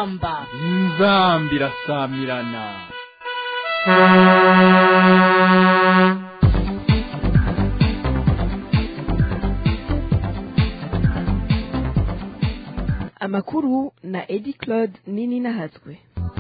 inzamba inzamba irasamirana amakuru na edi claude nini nahatswe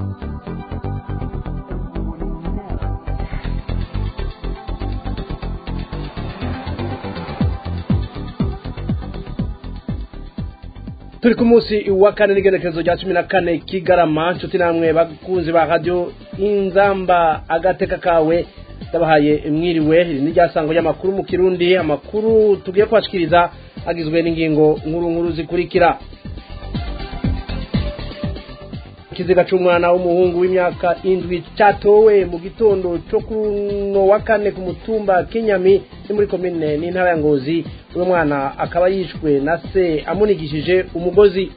turi ku munsi wa kane n'igenekerezo rya cumi na kane kigarama nshuti namwe bakunzi ba radiyo inzamba agateka kawe ndabahaye mwiriwe iri ni ryasango ry'amakuru mu kirundi amakuru tugiye kubashikiriza agizwe n'ingingo nkuru nkuru zikurikira ikiziga c'umwana w'umuhungu w'imyaka indwi catowe mu gitondo co kuno wa kane ku mutumba kinyami ni muri komine n'intara ya ngozi uwo mwana akaba yishwe na se amunigishije umugozi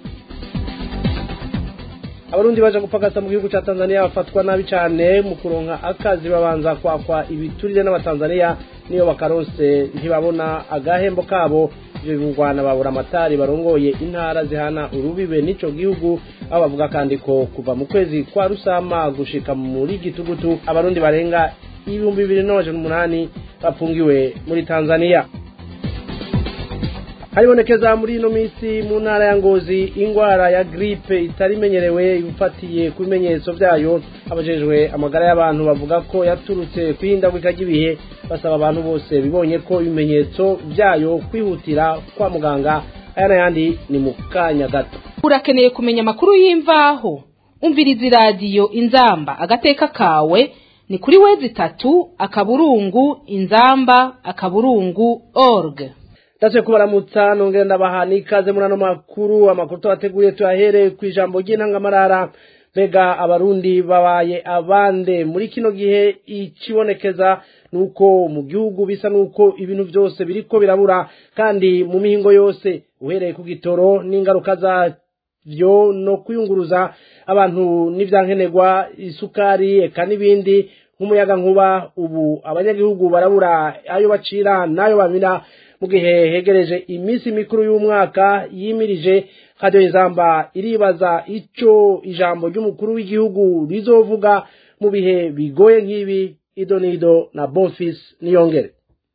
abarundi baje gupagasa mu gihugu ca tanzania bafatwa nabi cane mu kuronka akazi babanza kwakwa ibiturire n'abatanzania niyo bakaronse ntibabona agahembo kabo ivyo bivugwana babura amatari barongoye intara zihana urubibe n'ico gihugu aho bavuga kandi ko kuva mu kwezi kwa rusama gushika muri gitugutu abarundi barenga ibihumbi bibiri n'amajana umunani bafungiwe muri tanzania haribonekeza muri ino minsi mu ntara ya ngozi ingwara ya gripe itari imenyerewe ifatiye ku bimenyetso vyayo abajejwe amagara y'abantu bavuga ko yaturutse kwihindagurika ry'ibihe basaba abantu bose bibonye ko ibimenyetso vyayo kwihutira kwa muganga aya n'ayandi ni mu kanya gato urakeneye kumenya amakuru y'imvaho umviriza iradiyo inzamba agateka kawe ni kuri wezi itatu akaburungu inzamba akaburungu org ndetse kubaramutsa nongera ndabaha n'ikaze muri ano makuru amakuru tubateguye tuyahereye ku ijambo ry'intangamarara mbega abarundi babaye abande muri kino gihe ikibonekeza nuko mu gihugu bisa nuko ibintu byose biriko birabura kandi mu mihingo yose uhereye ku gitoro n'ingaruka zavyo no kuyunguruza abantu n'ivyankenerwa isukari eka n'ibindi nk'umuyaga nkuba ubu abanyagihugu barabura ayo bacira n'ayo bamira mu gihe hegereje iminsi mikuru y'umwaka yimirije radiyo izamba iribaza ico ijambo ry'umukuru w'igihugu rizovuga mu bihe bigoye nk'ibi idonido na bonfis niyongere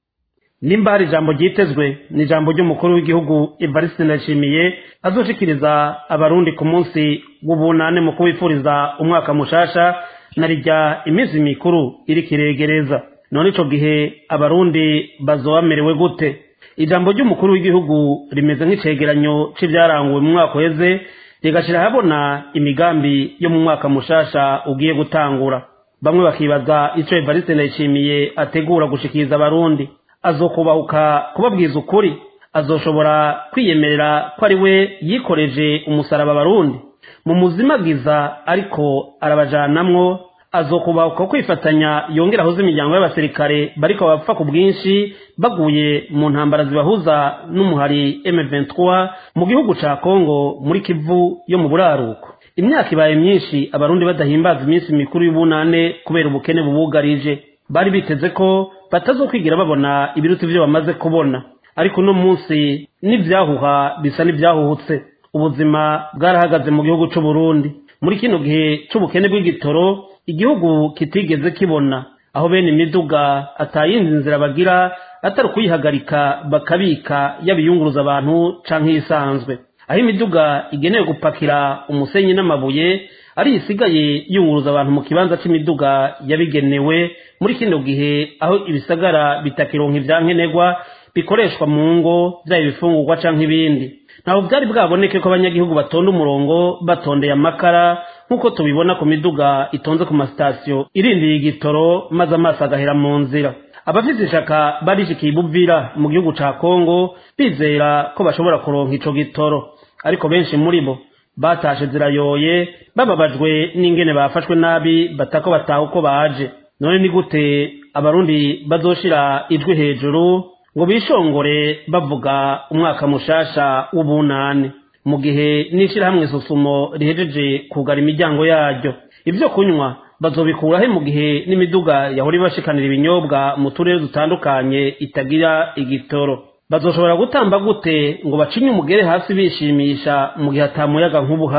nimba hari ijambo ryitezwe ni ijambo ry'umukuru w'igihugu evariste ndashimiye azoshikiriza abarundi ku munsi w'ubunane mu kubifuriza umwaka mushasha na rijya iminsi mikuru iriko iregereza none ico gihe abarundi bazoba bamerewe gute ijambo ry'umukuru w'igihugu rimeze nk'icegeranyo c'ivyaranguwe mu mwaka uheze rigashira habona imigambi yo mu mwaka mushasha ugiye gutangura bamwe bakibaza ico evariste ndayishimiye ategura gushikiriza abarundi azokubahuka kubabwiza ukuri azoshobora kwiyemerera ko ari we yikoreje umusaraba abarundi mu muzimagiza ariko arabajanamwo azokubahuka kwifatanya yongera ahuze imiryango y'abasirikare bariko bapfa ku bwinshi baguye mu ntambara zibahuza n'umuhari M23 mu gihugu ca Kongo muri Kivu yo mu buraruko imyaka ibaye myinshi abarundi badahimbaza iminsi mikuru y'ubunane kubera ubukene bubugarije bari biteze ko batazokwigira babona ibiruta ivyo bamaze kubona ariko uno munsi n'ivyahuha bisa n'ivyahuhutse ubuzima bwarahagaze mu gihugu c'u Burundi muri kino gihe c'ubukene bw'igitoro igihugu kitigeze kibona aho bene imiduga atayindi nzira bagira atari ukuyihagarika bakabika yabiyunguruza abantu canke isanzwe aho imiduga igenewe gupakira umusenyi n'amabuye ari isigaye yunguruza abantu mu kibanza c'imiduga yabigenewe muri kino gihe aho ibisagara bitakironka ivyankenerwa bikoreshwa mu ngo vyaba ibifungurwa canke ibindi ntabwo byari bwaboneke ko abanyagihugu batonda umurongo batondeye amakara nk'uko tubibona ku miduga itonze ku masitasiyo irindiriye igitoro maze amaso agahera mu nzira abafite ishaka barishikiye ibuvira mu gihugu ca kongo bizera ko bashobora kuronka ico gitoro ariko benshi muri bo batashe zirayoye bababajwe n'ingene bafashwe nabi batako bataha uko baje none ni gute abarundi bazoshira ijwi hejuru ngo bishongore bavuga umwaka mushasha w'ubunane mu gihe n'ishirahamwe susumo rihejeje kugara imiryango yaryo ivyo kunywa bazobikurahe mu gihe n'imiduga yahora ibashikanira ibinyobwa mu turere dutandukanye itagira igitoro bazoshobora gutamba gute ngo bacinye umugere hasi bishimisha mu gihe atamuyaga nk'ubu hari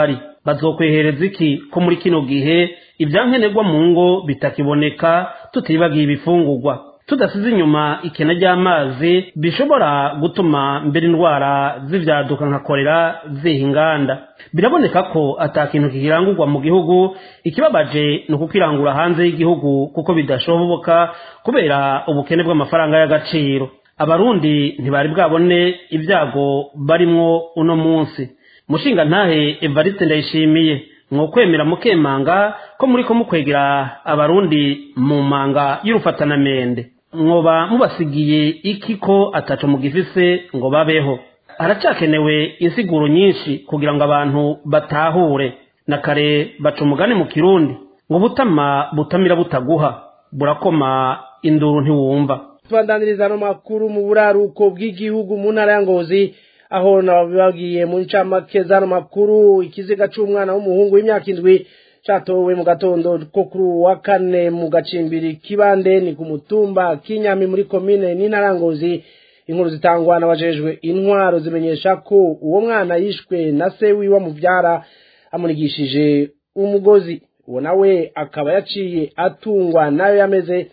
bazokwehereza iki ko muri kino gihe ibyankenerwa mu ngo bitakiboneka tutibagiye ibifungurwa tudasize inyuma ikena ry'amazi bishobora gutuma mbere indwara z'ibyaduka nka korera ziha inganda biraboneka ko ata kintu kikirangurwa mu gihugu ikibabaje ni ukukirangura hanze y'igihugu kuko bidashoboka kubera ubukene bw'amafaranga y'agaciro abarundi ntibari bwabone ibyago barimwo uno munsi mushinga ntahe evariste ndayishimiye mwokwemera mukemanga ko muri ko mukwegera abarundi mu manga y'urufatanamende mwoba mubasigiye iki ko ataco mugifise ngo babeho haracyakenewe insiguro nyinshi kugira ngo abantu batahure na kare baca umugani mu kirundi ngo butama butamira butaguha burakoma induru ntiwumva tubandaniriza no makuru mu buraruko bw'igihugu mu ntara ya ngozi aho nababwiye mu ncamake z'ano makuru ikiziga c'umwana w'umuhungu w'imyaka indwi catowe mu gatondo ko kuri wa kane mu gacimbiri kibande ni ku mutumba kinyami muri komine n'intara ya ngozi inkuru zitangwa n'abajejwe intwaro zimenyesha ko uwo mwana yishwe na se wiwe amuvyara amunigishije umugozi uwo nawe akaba yaciye atungwa nayo yameze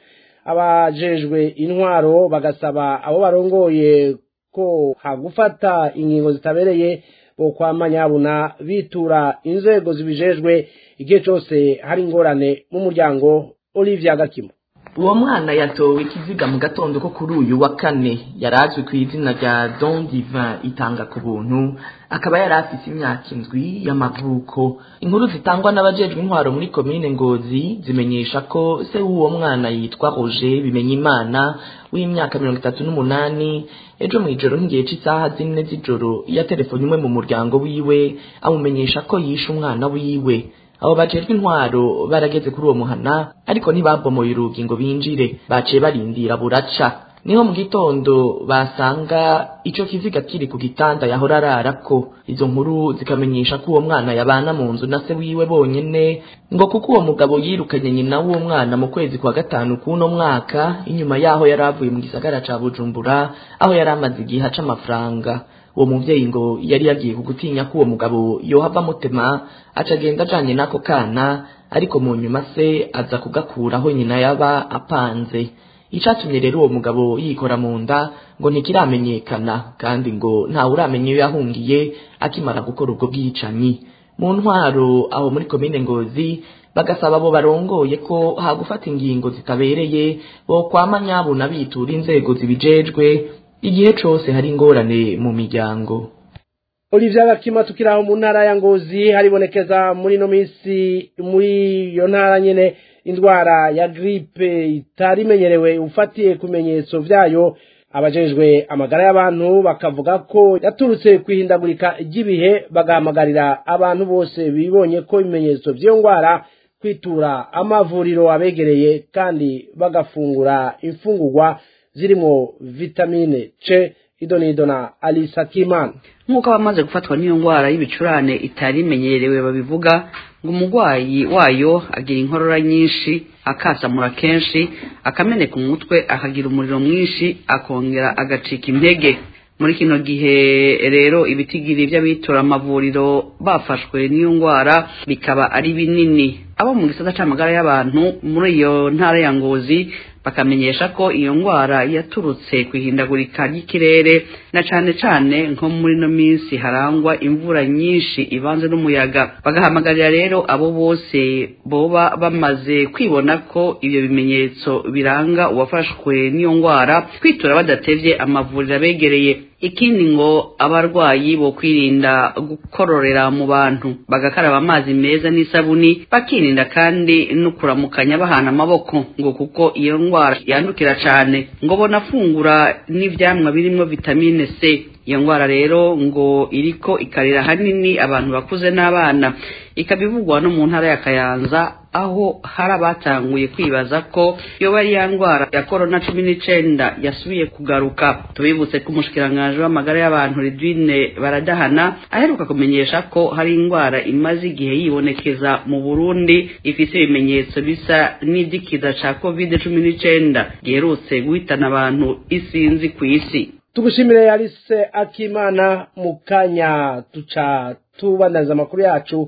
abajejwe intwaro bagasaba abo barongoye ko hagufata ingingo zitabereye bo kwama nyabuna bitura inzego zibijejwe igihe cyose hari ingorane mu muryango Olivia Gakimo uwo mwana yatowe ikiziga mu gatondo ko kuri uyu wa kane yari azwi ku izina rya don divin itanga ku buntu akaba yari afite imyaka indwi y'amavuko inkuru zitangwa n'abajejwe intwaro muri komine ngozi zimenyesha ko se w'uwo mwana yitwa roger bimenya imana w'imyaka mirongo itatu n'umunani ejo mu ijoro nk'igihe cy'isaha zine z'ijoro yaterefone imwe mu muryango wiwe amumenyesha ko yishe umwana wiwe abo bajejwe intwaro barageze kuri uwo muhana ariko ntibabomoye urugi ngo binjire baciye barindira buraca niho mu gitondo basanga ico kiziga kiri ku gitanda yahora ararako izo nkuru zikamenyesha ko uwo mwana yabana mu nzu na se wiwe bonyene ngo kuko uwo mugabo yirukanye nyina w'uwo mwana mu kwezi kwa gatanu k'uno mwaka inyuma yaho yari avuye mu gisagara ca bujumbura aho yari amaze igihe aca amafaranga uwo muvyeyi ngo yari yagiye kugutinya ko uwo mugabo yohava amutema aca agenda ajanye n'ako kana ariko mu nyuma se aza kugakuraho nyina yaba apanze icatumye rero uwo mugabo yikora mu nda ngo ntikiramenyekana kandi ngo ntawe uramenya iyo yahungiye akimara gukora ubwo bwicanyi mu ntwaro aho muri komine ngozi bagasaba abo barongoye ko hagufata ingingo zitabereye bo kwama nyabuna bitura inzego zibijejwe igihe cose hari ingorane mu miryango Olivia Gakima tukiraho mu ntara ya Ngozi haribonekeza muri no misi muri iyo ntara nyene indwara ya gripe itarimenyerewe ufatiye kumenyetso vyayo abajejwe amagara y'abantu bakavuga ko yaturutse kwihindagurika ry'ibihe bagahamagarira abantu bose bibonye ko ibimenyetso vy'iyo ndwara kwitura amavuriro abegereye kandi bagafungura imfungurwa zirimo vitamine C idonido na Alisa Kimana nk'uko abamaze gufatwa n'iyo ndwara y'ibicurane itari imenyerewe babivuga ngo umurwayi wayo agira inkorora nyinshi akasamura kenshi akameneka umutwe akagira umuriro mwinshi akongera agacika intege muri kino gihe rero ibitigiri by'abitura amavuriro bafashwe n'iyo ndwara bikaba ari binini abo mu gisata c'amagara y'abantu muri iyo ntara ya ngozi bakamenyesha ko iyo ndwara yaturutse ku ihindagurika ry'ikirere na cane cane nko muri no minsi harangwa imvura nyinshi ivanze n'umuyaga bagahamagarira rero abo bose boba bamaze kwibona ko ibyo bimenyetso biranga uwafashwe n'iyo ndwara kwitura badatevye amavuriro abegereye ikindi ngo abarwayi bo kwirinda gukororera mu bantu bagakaraba amazi meza n'isabuni bakirinda kandi no kuramukanya bahana amaboko ngo kuko iyo ndwara yandukira cyane ngo bonafungura n'ivyamwa birimo vitamine C iyo ndwara rero ngo iriko ikarira hanini abantu bakuze n'abana ikabivugwa no mu ntara ya Kayanza aho hari abatanguye kwibaza ko yoba ari ya ndwara ya korona cumi n'icenda yasubiye kugaruka tubibutse ko umushikiranganji w'amagara y'abantu Redwine baradahana aheruka kumenyesha ko hari indwara imaze igihe yibonekeza mu Burundi ifise ibimenyetso bisa n'idikiza ca covid cumi n'icenda giherutse guhitana abantu isinzi ku isi tugushimire Alice Akimana mu kanya tuca tubandaniza amakuru yacu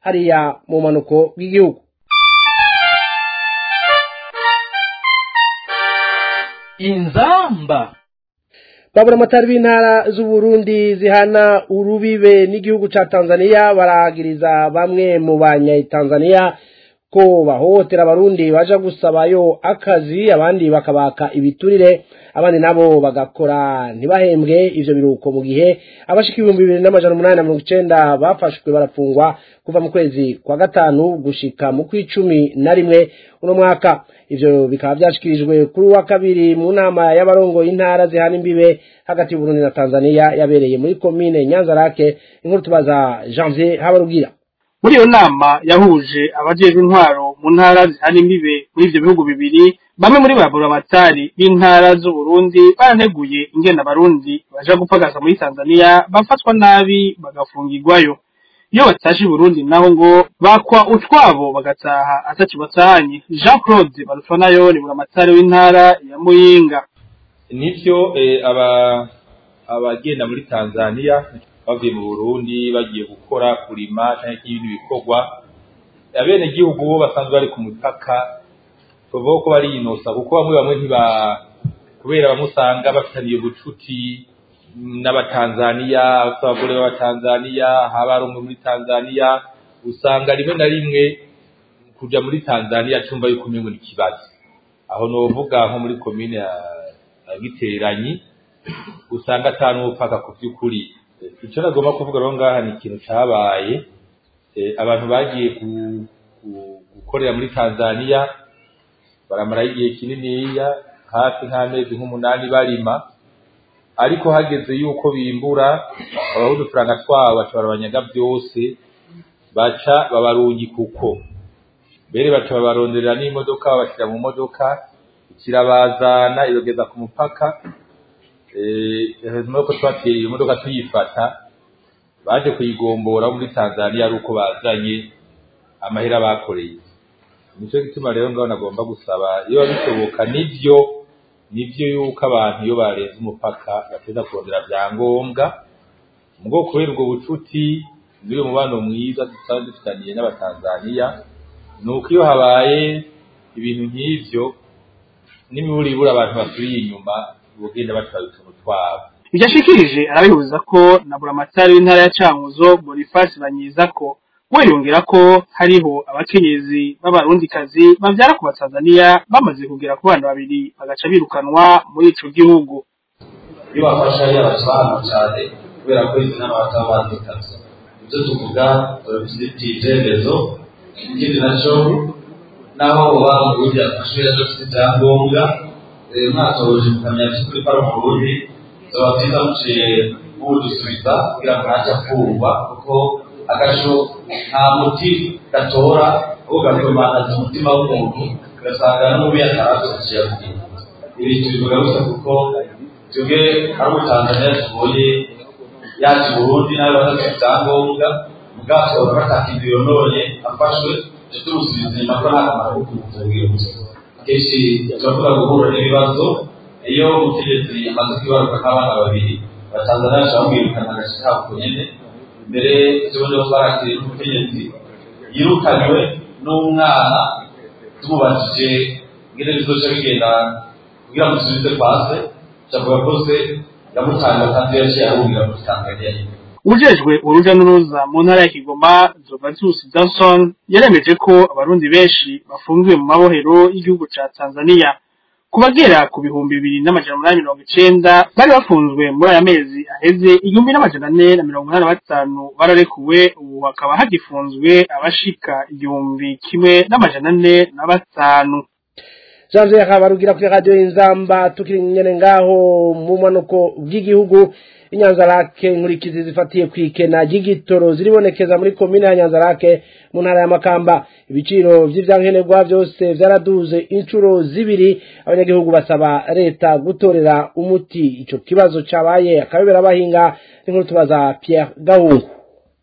hariya mu manuko bw'igihugu inzamba babura amatari b'intara z'uburundi zihana urubibe n'igihugu ca tanzania baragiriza bamwe mu banyatanzania ko bahohotera abarundi baja gusabayo akazi abandi bakabaka ibiturire abandi nabo bagakora ntibahembwe ivyo biruko mu gihe abashika ibihumbi bibiri n'amajana umunani na mirongo icenda bafashwe barafungwa kuva mu kwezi kwa gatanu gushika mu kw'icumi na rimwe uno mwaka ivyo bikaba vyashikirijwe kuri wa kabiri mu nama y'abarongo y'intara zihana imbibe hagati y'uburundi na tanzania yabereye muri komine nyanzarake inkuru tubaza janvier habarugira muri iyo nama yahuje abajejwe intwaro mu ntara zihana imbibe muri ivyo bihugu bibiri bamwe muri ba buramatari b'intara z'uburundi baraneguye ingene abarundi baja gupagasa muri tanzania bafatwa nabi bagafungirwayo iyo batashe i burundi naho ngo bakwa utwabo bagataha ataco batahanye jean claude barutwa nayo ni buramatari w'intara ya muyinga nivyo eh, aba abagenda muri tanzania bavuye mu burundi bagiye gukora kurima canke ibindi bikorwa abene gihugu bo basanzwe bari ku mupaka tuvuga ko barinosa kuko bamwe bamwe ntiba kubera bamusanga bafitaniye ubucuti n'abatanzaniya abagore b'abatanzaniya haba ari umwe muri tanzaniya usanga rimwe na rimwe kuja muri tanzaniya cumva yuko umengo ni ikibazo aho novuga nko muri komine ya ya giteranyi usanga ata n'ubupfaka ku vy'ukuri icyo nagomba kuvuga rero ngaha ni ikintu cabaye eh, abantu bagiye gu- gu- gukorera muri tanzaniya baramarayo igihe kininiya hafi nk'amezi nk'umunani barima ariko hageze yuko bimbura babaha udufaranga twabo baca barabanyaga byose baca babarungi kuko mbere baca babaronderera n'imodoka babashyira mu modoka kirabazana ibageza ku mupaka hejuru yuko twateye iyo modoka tuyifata baje kuyigombora muri tanzaniya ari uko bazanye amahera bakoreye nicyo gituma rero ngaho nagomba gusaba iyo bishoboka nibyo nibyo yuko abantu iyo barenze umupaka bateza kurondera byangombwa mugo kubera ubwo bucuti n'uyu mubano mwiza dusaba dufitaniye n'abatanzaniya ni uko iyo habaye ibintu nk'ivyo n'imiburibura abantu basubiye inyuma bugenda batwara utuntu twabo ivyo ashikirije arabihuza ko na buramatari w'intara ya cankuzo boniface banyiza ko we yongera ko hariho abakenyezi b'abarundikazi bavyara ku batanzaniya bamaze kugera ku bana babiri bagaca birukanwa muri ico gihugu iyo bafasha ari abasobanura cyane kubera ko izi nama bataba bazikaze ibyo tuvuga turabifite ibyemezo ikindi nacyo naho uba mu burundi yafashe yaje afite ibyangombwa eh, mwatoje mukamenya by'ukuri ko ari mu burundi zoba byiza muciye mudusubiza kugira ngo ntajya kumva kuko agasho nta muti gatora ahubwo gakomanaza umutima w'umuntu ugasanga n'umubi yataraza kukiyagira ibi tubivuga gusa kuko twebwe ari umutanzaniya tubonye yaje i burundi nawe badafite ibyangombwa ubwato batakindi yononye afashwe tujye tumusubiza inyuma ko nta kamaro ko kumutubwira gusa akenshi turavuga guhura n'ibibazo iyo umutegetsi amaze kwibaruka nk'abana babiri abatanzaniya bashaka kumwirukana agace kabo ku nyene mbere tubone ko barakiriye n'umutegetsi yirukanywe n'umwana tumubajije ngene bizoca bigenda kugira ngo dusubize kwase cavuga ko se yamutanga kandi yaciye ahungira muri tanzaniya nyene ujejwe uruja n'uruza mu ntara ya kigoma zovatus johnson yaremeje ko abarundi benshi bafungiwe mu mabohero y'igihugu ca tanzaniya ku bagera ku bihumbi bibiri n'amajana umunani mirongo icenda bari bafunzwe muri aya mezi aheze igihumbi n'amajana ane na mirongo inani na batanu bararekuwe ubu hakaba hagifunzwe abashika igihumbi kimwe n'amajana ane na batanu janvier habarugira kuri radiyo y'inzamba tukiri nyene ngaho mu manuko bw'igihugu inyanzarake inkurikizi zifatiye ku ikena ry'igitoro ziribonekeza muri komine ya nyanzarake mu ntara ya makamba ibiciro vy'ivyankenerwa vyose vyaraduze inshuro zibiri abanyagihugu basaba leta gutorera umuti ico kibazo cabaye akabebera abahinga n'inkuru tubaza pierre gahungu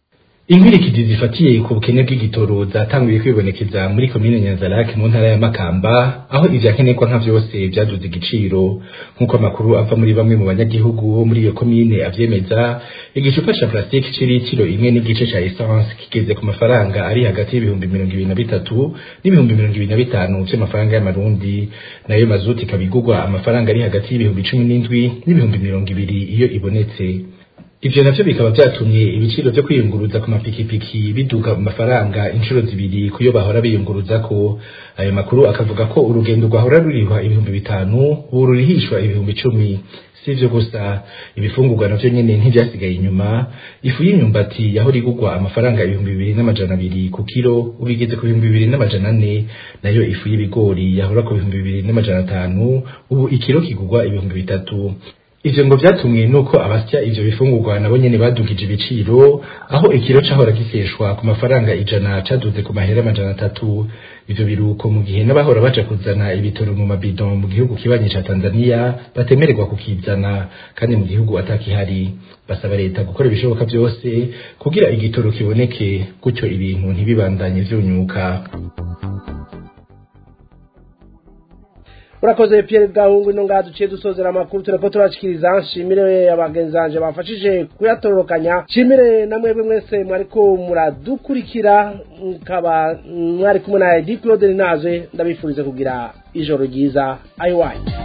inkwirikizi zifatiye ku bukene bw'igitoro zatanguye kwibonekeza muri komine nyanzarake mu ntara ya makamba aho ivyakenerwa nka vyose vyaduze igiciro nk'uko amakuru ava muri bamwe mu banyagihugu bo muri iyo komine avyemeza igicupa ca plastique c'iritiro imwe n'igice ca essence kigeze ku mafaranga ari hagati y'ibihumbi mirongo ibiri na bitatu n'ibihumbi mirongo ibiri na bitanu vy'amafaranga y'amarundi nayo mazuti ikaba igurwa amafaranga ari hagati y'ibihumbi cumi n'indwi n'ibihumbi mirongo ibiri iyo ibonetse ivyo navyo bikaba vyatumye ibiciro vyo kwiyunguruza ku mapikipiki biduga mu mafaranga inshuro zibiri kuyo bahora biyunguruzako ayo makuru akavuga ko urugendo rwahora rurihwa ibihumbi bitanu ubu rurihishwa ibihumbi icumi si ivyo gusa ibifungurwa navyo nyene ntivyasigaye inyuma ifu y'imyumbati yahora igurwa amafaranga ibihumbi bibiri n'amajana abiri ku kiro ubu igeze ku bihumbi bibiri n'amajana ane nayo ifu y'ibigori yahora ku bihumbi bibiri n'amajana atanu ubu ikiro kigurwa ibihumbi bitatu ivyo ngo vyatumwe nuko abasya ivyo bifungurwa nabo nyene badugije ibiciro aho ikiro cahora giseshwa ku mafaranga ijana caduze ku mahera amajana atatu ivyo biruko mu gihe n'abahora baja kuzana ibitoro mu mabidon mu gihugu kibanyi ca Tanzania batemererwa kukizana kandi mu gihugu atakihari basaba leta gukora ibishoboka vyose kugira igitoro kiboneke gutyo ibintu ntibibandanye vyunyuka urakoze Pierre Gahungu ino ngaha duciye dusozera amakuru tureko turashikiriza nshimire abagenzanje bafashije kuyatororokanya nshimire na mwebwe mwese mwariko muradukurikira mukaba mwari kumwe na Edi Claude Naze ndabifurize kugira ijoro ryiza ayiwanyu